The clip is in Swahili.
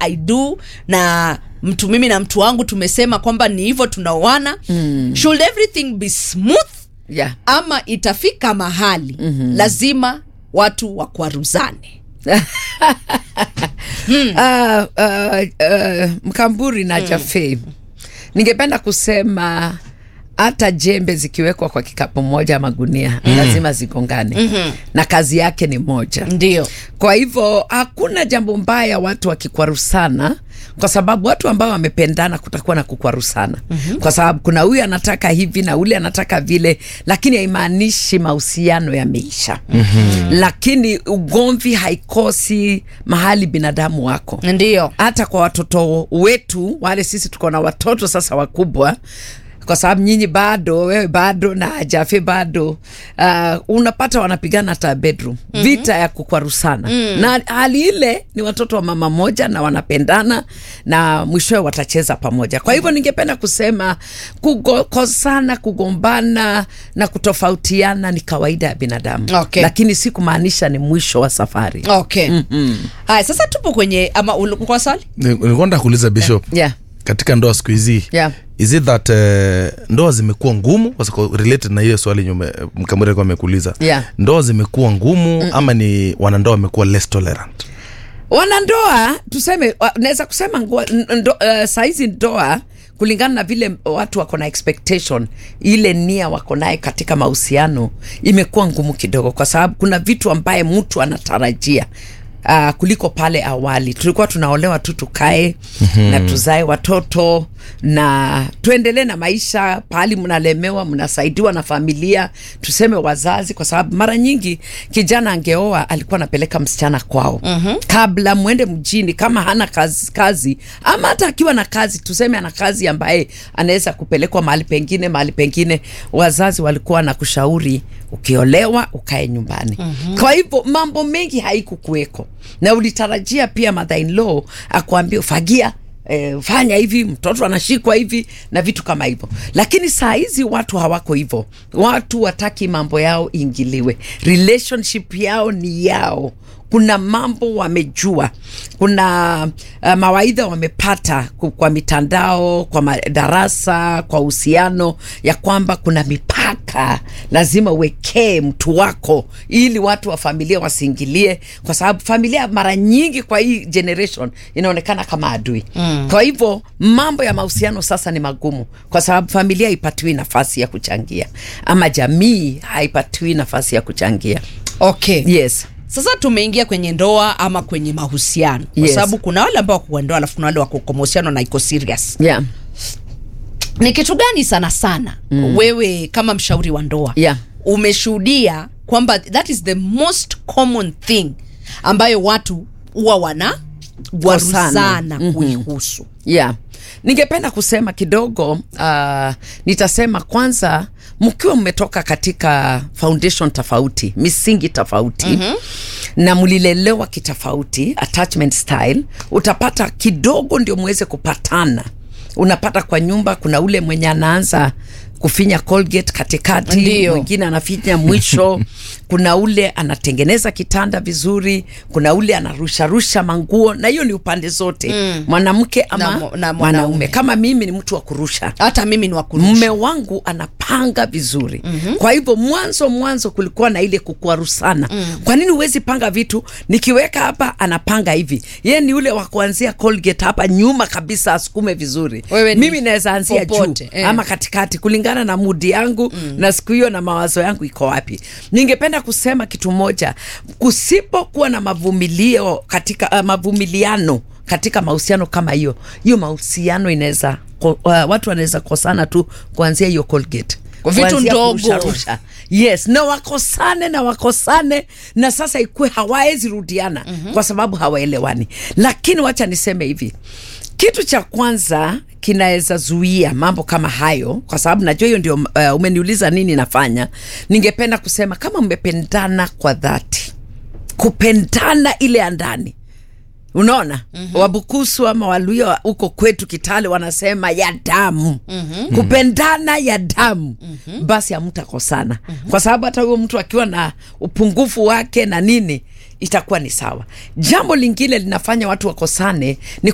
i do na mtu mimi na mtu wangu tumesema kwamba ni hivyo tunaoana mm. should everything be smooth yeah. ama itafika mahali mm-hmm. lazima watu wakwaruzane uh, uh, uh, mkamburi na mm. jafe ningependa kusema hata jembe zikiwekwa kwa kikapu moja ama gunia mm. lazima zigongane mm-hmm. na kazi yake ni moja ndio kwa hivyo hakuna jambo mbaya watu wakikwarusana kwa sababu watu ambao wamependana kutakuwa na kukwarusana mm-hmm. kwa sababu kuna huyu anataka hivi na ule anataka vile lakini haimaanishi mahusiano yameisha mm-hmm. lakini ugomvi haikosi mahali binadamu wako ndio hata kwa watoto wetu wale sisi tuko na watoto sasa wakubwa kwa sababu nyinyi bado wewe bado na jafe bado uh, unapata wanapigana hata bedroom mm-hmm. vita ya kukwarusana mm. na hali ile ni watoto wa mama moja na wanapendana na mwishowe watacheza pamoja kwa hivyo ningependa kusema kukosana kugombana na kutofautiana ni kawaida ya binadamu Okay. lakini si kumaanisha ni mwisho wa safari okay mm-hmm. haya sasa tupo kwenye ama ulikuwa swali nilikuwa nataka kuuliza bishop yeah. katika ndoa siku hizi Yeah. is it that uh, ndoa zimekuwa ngumu kwa sababu related na hiyo swali nyume mkamuri alikuwa amekuuliza Yeah. ndoa zimekuwa ngumu mm. ama ni wanandoa wamekuwa less tolerant wanandoa tuseme wa- naweza kusema ngua- n- ndo, uh, saizi ndoa kulingana na vile watu wako na expectation ile nia wako naye katika mahusiano imekuwa ngumu kidogo kwa sababu kuna vitu ambaye mtu anatarajia Uh, kuliko pale awali tulikuwa tunaolewa tu tukae mm-hmm. na tuzae watoto na tuendelee na maisha pahali mnalemewa mnasaidiwa na familia tuseme wazazi kwa sababu mara nyingi kijana angeoa alikuwa anapeleka msichana kwao mm-hmm. kabla mwende mjini kama hana kazi, kazi ama hata akiwa na kazi tuseme ana kazi ambaye anaweza kupelekwa mahali pengine mahali pengine wazazi walikuwa na kushauri ukiolewa ukae nyumbani mm-hmm. kwa hivyo mambo mengi haikukuweko na ulitarajia pia mother in law akuambia fagia E, fanya hivi mtoto anashikwa hivi na vitu kama hivyo lakini saa hizi watu hawako hivyo watu wataki mambo yao ingiliwe relationship yao ni yao kuna mambo wamejua kuna uh, mawaidha wamepata ku- kwa mitandao kwa madarasa kwa uhusiano ya kwamba kuna mipaka lazima uwekee mtu wako ili watu wa familia wasiingilie kwa sababu familia mara nyingi kwa hii generation inaonekana kama adui mm. kwa hivyo mambo ya mahusiano sasa ni magumu kwa sababu familia haipatiwi nafasi ya kuchangia ama jamii haipatiwi nafasi ya kuchangia okay yes sasa tumeingia kwenye ndoa ama kwenye mahusiano kwa Yes. sababu kuna wale ambao wako kwa ndoa alafu kuna wale wako kwa mahusiano na iko serious yeah. ni kitu gani sana sana mm. wewe kama mshauri wa ndoa Yeah. umeshuhudia kwamba that is the most common thing ambayo watu huwa wana waruzana Mhm. kuihusu yeah ningependa kusema kidogo uh, nitasema kwanza mkiwa mmetoka katika foundation tofauti misingi tofauti mm-hmm. na mlilelewa kitofauti attachment style utapata kidogo ndio muweze kupatana unapata kwa nyumba kuna ule mwenye anaanza kufinya colgate katikati Ndio. mwingine anafinya mwisho kuna ule anatengeneza kitanda vizuri kuna ule anarusharusha manguo na hiyo ni upande zote mm. mwanamke ama Na mu- na mwanaume mwanaume. kama mimi ni mtu wa kurusha hata mimi ni wakurusha mme wangu anapanga vizuri mm-hmm. kwa hivyo mwanzo mwanzo kulikuwa na ile kukwarusana mm. kwa nini huwezi panga vitu nikiweka hapa anapanga hivi ye ni ule wa kuanzia colgate hapa nyuma kabisa asukume vizuri Wewe ni mimi naweza anzia juu popote, eh. ama katikati kulingana na mudi yangu mm. na siku hiyo na mawazo yangu iko wapi ningependa kusema kitu moja kusipokuwa na mavumilio katika uh, mavumiliano katika mahusiano kama hiyo hiyo mahusiano inaweza ko- uh, watu wanaweza kosana tu kuanzia hiyo colgate Kwa vitu Kuanzia ndogo. kurusharusha. yes na wakosane na wakosane na sasa ikuwe hawawezi rudiana mm-hmm. kwa sababu hawaelewani lakini wacha niseme hivi kitu cha kwanza kinaweza zuia mambo kama hayo kwa sababu najua hiyo ndio uh, umeniuliza nini nafanya ningependa kusema kama mmependana kwa dhati kupendana ile ya ndani unaona mm-hmm. wabukusu ama waluya huko kwetu kitale wanasema ya damu mm-hmm. kupendana ya damu mm-hmm. basi hamtakosana mm-hmm. kwa sababu hata huyo mtu akiwa na upungufu wake na nini itakuwa ni sawa jambo lingine linafanya watu wakosane ni